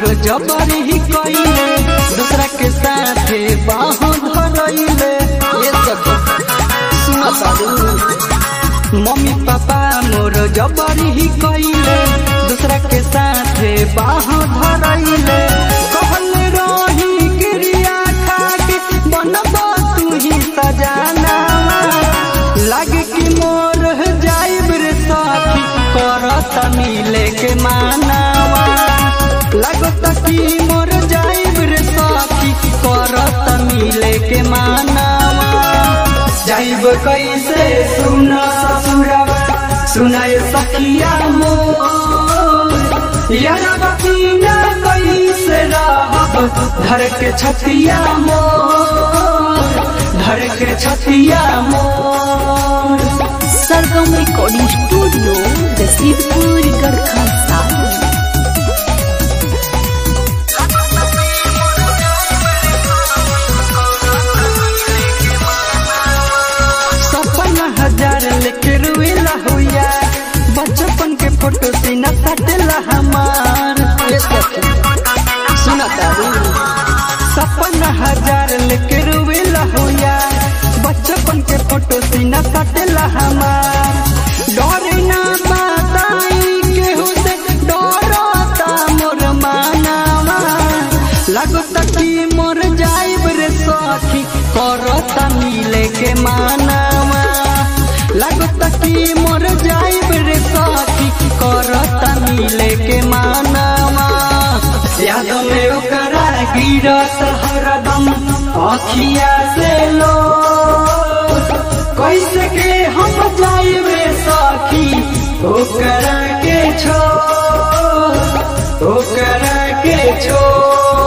जबरी ही कइले दूसरा के साथे बाहों धरइले ये सब सुना तारू मम्मी पापा मोर जबरी ही कइले दूसरा के साथे बाहों धरइले कहल रही क्रिया खाके बनबा तू ही सजाना लागे कि मोर जाइब रे साथी करत मिले के मानावा लागत कि मोर जाइब रे साथी करत मिले के मानावा जाइब कैसे सुन ससुरवा सुनाए सखिया मोर यारा बकीना कैसे रहब धर के छतिया मोर धर के छतिया मोर सरगम रिकॉर्डिंग स्टूडियो रसीदपुर गढ़खा साली सपना हजार लेके रुएला हुआ बचपन के फोटो सीना सटेला हमार ये सखी, सुना तारू सपना हजार लेके रुएला हुआ बचपन के फोटो सीना सटेला हमार डरे ना बताई केहू से डरता मोर मानावा लगता कि मोर जाइब रे सखी करता मिले के मानावा लगता कि मोर जाइब रे सखी करता मिले के मानावा याद में ओकरा गिरत हरदम अखिया से लो कैसे के हम जाइब रे सखी ओकरा के छो ओकरा के छोड़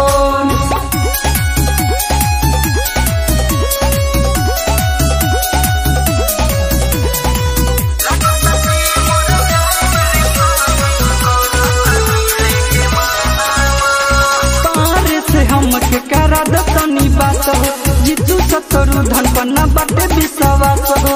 पार से हमके करा दतनी बात हो जितू सतरु धन पन्ना बाटे विश्वास हो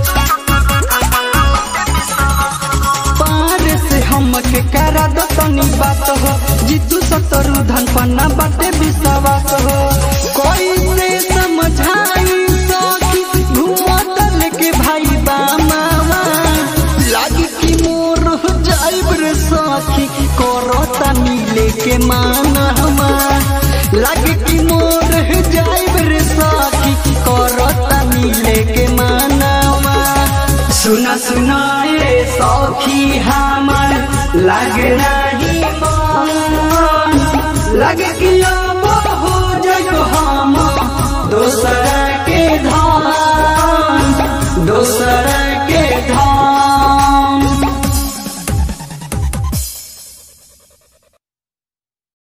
पार से हमके करा दतनी बात हो जितू सतरु धन पन्ना बाटे विश्वास हो कोई से समझाई सखी घूमत लेके भाई बामावा लागी कि मोर जाइब रे सखी करता मिले के मानवा लागे कि मोर जाइब रे सखी करता मिले के मानवा सुना सुना ये सखी हमर लागे नहीं मन लागे कि अब हो जग हम दोसर